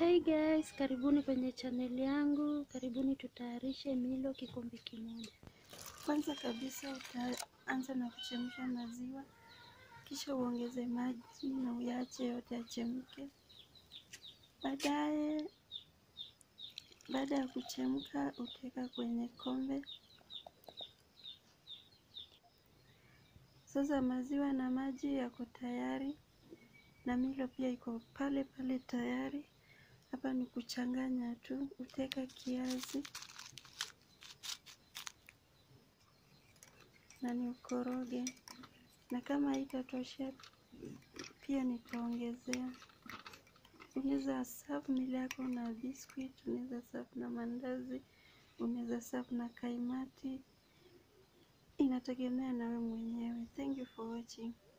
Hey guys, karibuni kwenye chaneli yangu. Karibuni tutayarishe milo kikombe kimoja. Kwanza kabisa utaanza na kuchemsha maziwa, kisha uongeze maji na uyache yote yachemke. Baadaye, baada ya kuchemka, utaweka kwenye kombe. Sasa maziwa na maji yako tayari na milo pia iko pale pale tayari. Hapa ni kuchanganya tu, utaweka kiazi na ni ukoroge, na kama haitatoshea pia nitaongezea. Unaweza serve milo yako na biscuit, unaweza serve na mandazi, unaweza serve na kaimati, inategemea na wewe mwenyewe. Thank you for watching.